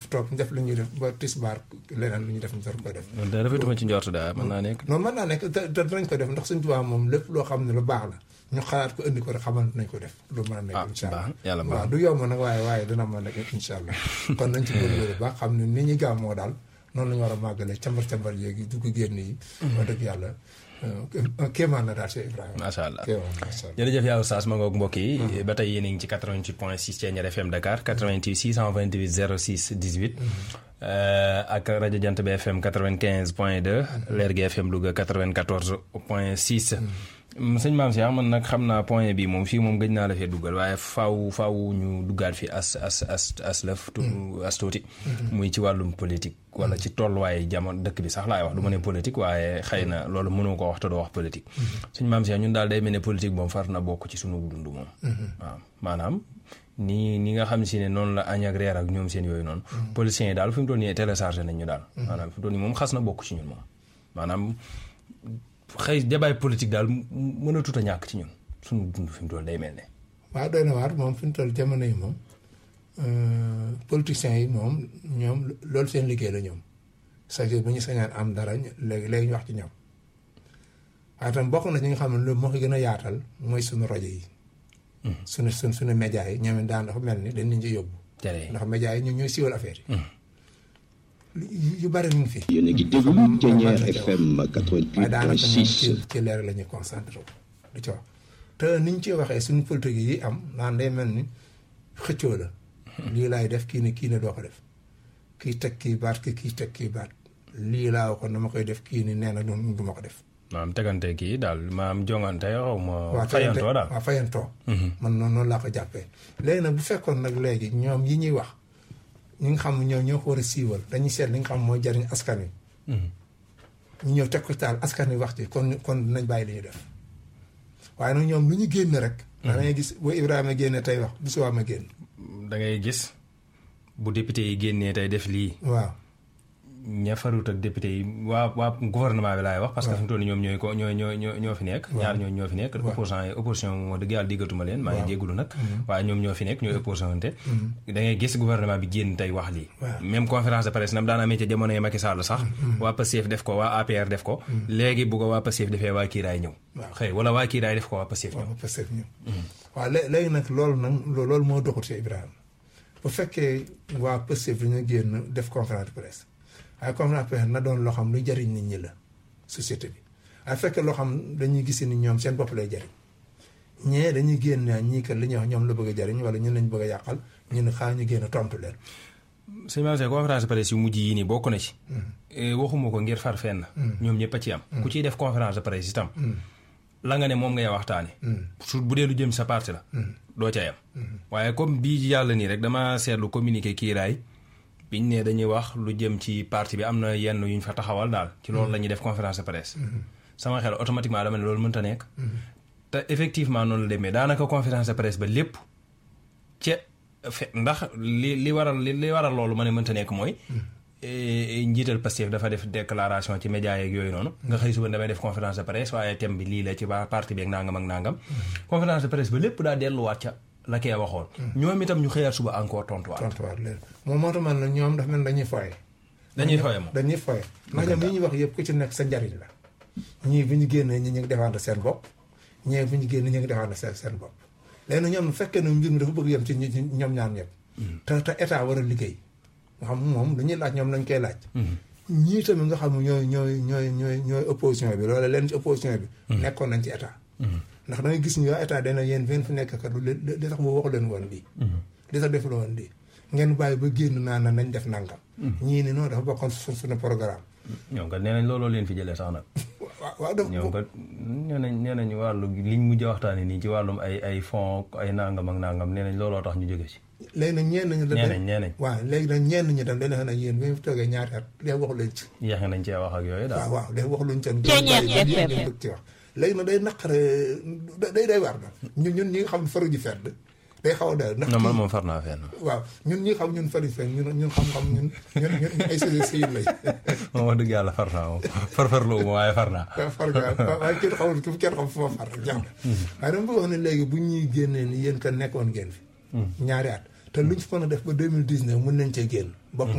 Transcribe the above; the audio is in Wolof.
toog ñu def lu ñuy def ba tisbaar leneen lu ñuy def ñu door koy def loolu de rafetuma ci njort daa mën naa nekk. non mën naa nekk te te dinañ ko def ndax suñ tubaab moom lépp loo xam ne lu baax la ñu xalaat ko indi ko rek xamante nañ ko def lu mën a nekk ah incha allah baax yàlla baax waaw du yomb nag waaye waaye dina mën a nekk incha allah kon nañ ci góorgóorlu baax xam ne ni ñuy gàmmoo daal noonu la ñu war a màggalee cambar cambar yeegi dugg génn yi wax dëgg yàlla kéemaan na daal Cheikh Ibrahima macha allah kéemaan macha allah jërëjëf yaa oustaz ma ngoog mbokk yi ba tey yéen a ngi ci 88 point 6 Thiéniere FM Dakar 88 628 06 18 ak rajo Jant bi FM 95 point 2 Lergui FM Louga 94 point 6 sëñ Maam Cheikh man nag xam naa point bi moom fii moom gëj naa la fee duggal waaye faaw faaw ñu duggaat fi as as as as lëf tu as tuuti muy ci wàllum politique wala ci tolluwaay jamono dëkk bi sax laay wax du ma ne politique waaye xëy na loolu mënoo ko wax te doo wax politique sëñ Maam Cheikh ñun daal day mel ne politique moom far na bokk ci sunu dund moom waaw maanaam ni ni nga xam si ne noonu la añ ak reer ak ñoom seen yooyu noonu politiciens yi daal fi mu toll nii téléchargé nañ ñu daal maanaam fi mu toll nii moom xas na bokk ci ñun moom maanaam xëy débat politique daal mën a tut a ñàkk ci ñun suñu dund fi mu toll day mel ne waaw doy na waar moom fi mu toll jamono yi moom politiciens yi moom ñoom loolu seen liggéey la ñoom c'est-à-dire bu ñu sañaan am dara léegi léegi ñu wax ci ñoom waaye tam bokk na ci nga xam ne loolu moo ko gën a yaatal mooy suñu rajo yi suñu suñ suñu média yi ñoom it daan dafa mel ni dañ leen ci yóbbu tere ndax média yi ñoom ñooy siiwal affaire yi yu bari ñu ngi fi yéen a ngi déglu Thiéniere FM waaye daanaka moom ci 88.6 ci leer la ñuy concentré wu di ci wax te ni ñu ci waxee suñu politique yi am naan day mel ni xëccoo la lii laay def kii ne kii ne doo ko def kii teg kii baat kii kii teg kii baat lii laa waxoon dama koy def kii ni nee na du du ma ko def maanaam tegante kii daal maam jongante xaw ma waaw fayantoo daal waaw fayantoo man noonu noonu laa ko jàppee léegi nag bu fekkoon nag léegi ñoom yi ñuy wax ñi nga xam ne ñoom ñoo ko war a siiwal dañuy seet li nga xam mooy jariñ askan wi ñu ñëw teg ko taal askan wi wax ci kon kon dinañ bàyyi li ñu def waaye nag ñoom lu ñu génn rek da ngay gis boo Ibrahima génne tey wax bu subaa ma génn da ngay gis bu député yi génnee tey def lii waaw ña farut ak député yi waa waa gouvernement bi laay wax parce que fi mu toll nii ñoom ñooy ko ñooy ñoo ñoo ñoo fi nekk ñaar ñoo ñoo fi nekk opposant yi opposition moo dëgg yàlla diggatuma leen maa ngi jégalu nag waaye ñoom ñoo fi nekk ñooy opposant te da ngay gis gouvernement bi génn tey wax lii Waaw. même conférence de presse nam daan amee ca jamono yi Macky Sall sax waa Pastef def ko waa APR def ko léegi bu ko waa Pastef defee waa kiiraay ñëw Waaw. xëy wala waa kiiraay def ko waa Pastef ñëw waaw parce que ñu waaw lé- léegi nag loolu nag loo- loolu moo doxut ci Ibrahima bu fekkee waa Pastef dañu génn def conférence de presse waaye conférence de presse na doon loo xam luy jariñ nit ñi la société bi waaye fekkee loo xam dañuy gis ni ñoom seen bopp lay jariñ ñee dañuy génn naa ñii kat li ñuy wax ñoom la bëgg a jariñ wala ñun lañ bëgg a yàqal ñu ne xaa ñu génn tontu leen sëñ Maam Cheikh conférence de presse yu mujj yi nii bokk na ci Eh, waxuma ko ngir far fenn ñoom ñëpp a ci am ku ciy def conférence de presse itam la nga ne moom ngay waxtaane su bu dee lu jëm sa parti la doo ca yam waaye comme bii yàlla nii rek dama seetlu communiqué kiiraay biñ ne dañuy wax lu jëm ci parti bi am na yenn yu ñu fa taxawal daal ci loolu la ñuy def conférence de presse sama xel automatiquement dama ne loolu mënta nekk te effectivement noonu la demee daanaka conférence de presse ba lépp ca fe ndax li li waral li li waral loolu ma ne mënta nekk mooy eh, njiital Pastef dafa def déclaration ci média yeeg yooyu noonu nga xëy suba damay def conférence de presse waaye thème bi lii la ci waa parti bi ak nangam ak nangam conférence de presse ba lépp daa delluwaat ca la kee waxoon ñoom itam ñu xëyaat suba encore tontuwaat tontuwaat leen moom moo tax man la ñoom dafa mel dañuy foye dañuy fooye moom dañuy foye ndax ñoom yi ñuy wax yëpp ku ci nekk sa njariñ la ñii bu ñu génnee ñi ñu ngi défendre seen bopp ñii bu ñu génnee ñu ngi défendre seen seen bopp léegi nag ñoom bu fekkee ne mbir mi dafa bëgg yem ci ñi- ñi- ñoom ñaar ñëpp te te état war a liggéey nga xam moom lu ñuy laaj ñoom lañ koy laaj ñii tamit nga xam ne ñooy ñooy ñooy ñooy ñooy opposition bi loolu leen ci opposition bi nekkoon nañ ci état ndax da ngay gis ñu waa état dana yéen fen fi nekk kat li li tax mu waxu leen woon lii li tax def la woon lii ngeen bàyyi ba génn naa na nañ def nangam ñii ni noonu dafa bokkoon su suñu programme ñoom kat nee nañ looloo leen fi jëlee sax nag waaw waaw daf ñoom kat nee nañ nee nañ wàllu liñ mujj a waxtaane nii ci wàllum ay ay fonds ay nangam ak nangam nee nañ looloo tax ñu jóge ci léegi nag ñenn ñi nee nañ nee nañ waaw léegi nag ñenn ñi tam dañ ne yéen bi ñu fi toogee ñaari at léegi waxu leen ci yeexe nañ cee wax ak yooyu daal waaw waaw léegi waxu luñ seen Ceeñeer ngeen FM. bëgg ci wax léegi nag day naqare day day war daal ñun ñun ñi nga xam ne faru ji fedd day xaw a day ndax non man kii- moom far naa fenn waaw ñun ñi xam ñun faru ji fedd ñun ñun xam-xam ñun ñun ñun ay sëriñ sëriñ lañ moom wax dëgg yàlla far naa moom far farlu ma waaye far naa waaw far nga waaye kenn xamul kenn xam fu ma far rek jàmm waaye dama bëgg wax ne léegi bu ñuy génnee ni yéen ka nekkoon ngeen fi ñaari at te luñ fi mën a def ba 2019 mën nañ cee génn bokk